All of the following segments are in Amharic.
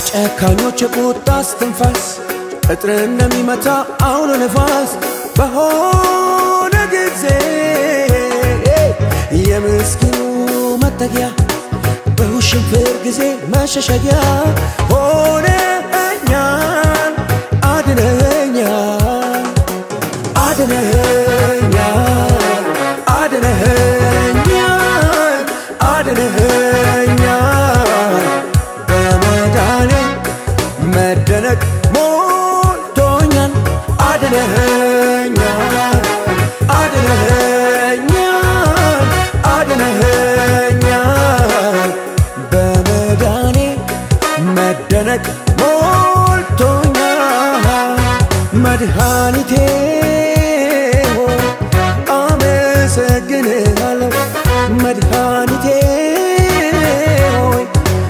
ጨካኞች የቁጣ እስትንፋስ ቅጥርን የሚመታ አውሎ ነፋስ በሆነ ጊዜ የምስኪኑ መጠጊያ በውሽንፍር ጊዜ መሸሸጊያ ሆነኛል አድነኛል አድነኛል አድነኛል አድነኛል በመዳኔ መደነቅ ሞልቶኛል አድነኛል አድነኛል አድነኛል በመዳኔ መደነቅ ሞልቶኛል መድኃኒቴ ሆይ አመሰግንሃለሁ መድኃኒቴ ሆይ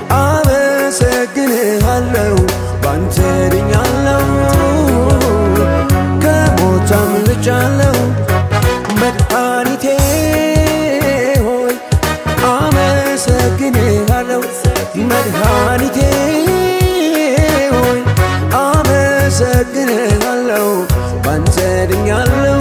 አመሰግንሃለሁ ባንተ ድኛለሁ ከሞት አምልጫለሁ መድኃኒቴ ሆይ አመሰግንሃለሁ መድኃኒቴ ሆይ አመሰግንሃለሁ ባንተ ድኛለሁ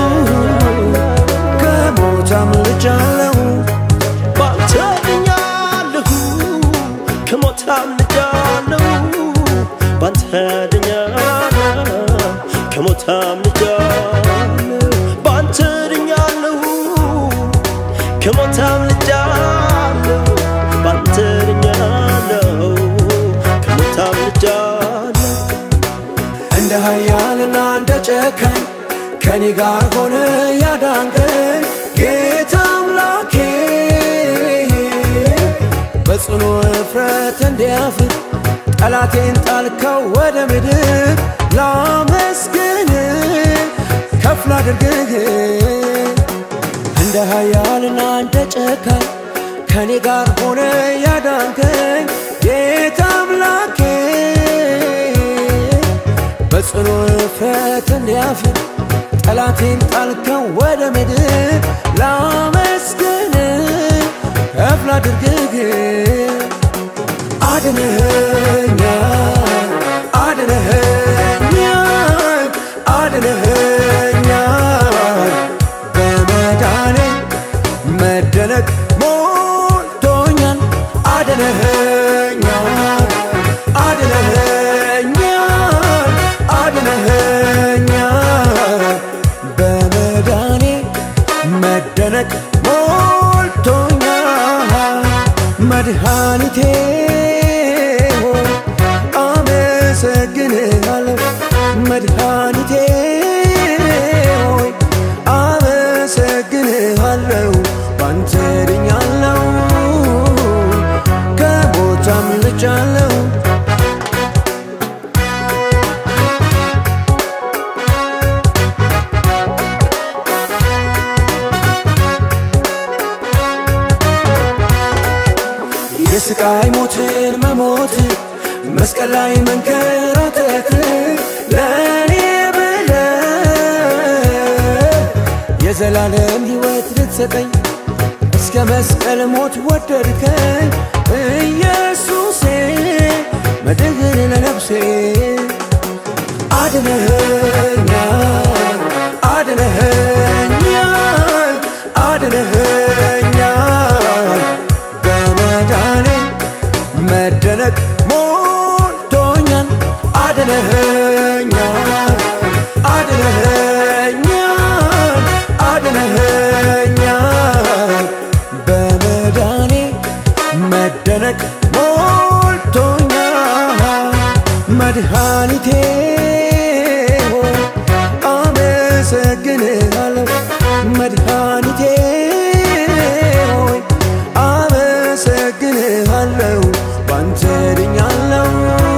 ከሞት አምልጫለሁ ባንተ ድኛለሁ ከሞት አምልጫለሁ ባንተ ድኛለሁ ከሞት አምልጫለሁ ባንተ ድኛለሁ ከሞት አምልጫለሁ ባንተ ድኛለሁ ከሞት አምልጫለሁ እንደ ኃያልና እንደ ጨካኝ ከኔ ጋር ሆነ ያዳንከኝ ጌታ አምላኬ በጽኑ እፍረት እንዲያፍር ጠላቴን ጣልከው ወደ ምድር ላመስግን ከፍ ላድርግህ እንደ ኃያልና እንደ ጨካኝ ከኔ ጋር ሆነ ያዳንከኝ ጌታ አምላኬ በጽኑ እፍረት እንዲያፍር ጠላቴን ጣልከው ወደ ምድር ላመስግን ከፍ ላድርግህ አድነኸኛል አድነኸኛል አድነኸኛል በመዳኔ መደነቅ ሞልቶኛል አድነኸኛል አድነኸኛል አድነኸኛል በመዳኔ መደነቅ ሞልቶኛል መድኃኒቴ ሆይ አመሰግንሃለሁ መድኃኒቴ ሆይ አመሰግንሃለሁ ባንተ ድኛለሁ ከሞት አምልጫለሁ የስቃይ ሞትን መሞት መስቀል ላይ መንከራተት ለእኔ ብለ የዘላለም ሕይወት ልትሰጠኝ እስከ መስቀል ሞት ወደድከኝ ኢየሱሴ መድህን ለነፍሴ አድነኸኛል አድነኸኛል አድነኸኛል በመዳኔ መደነቅ ሞልቶኛል አድነኸኛል አድነኸኛል አድነኸኛል በመዳኔ መደነቅ ሞልቶኛል መድኃኒቴ ሆይ አመሰግንሃለሁ መድኃኒቴ ሆይ አመሰግንሃለሁ ባንተ ድኛለሁ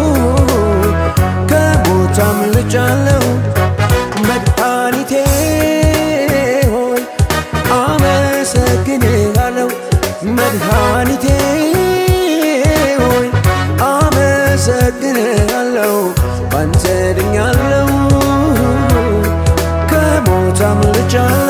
ከሞት አምልጫለሁ መድኃኒቴ ሆይ አመሰግንሃለሁ መድኃኒቴ ሆይ አመሰግንሃለሁ ባንተ ድኛለሁ ከሞት አምልጫለሁ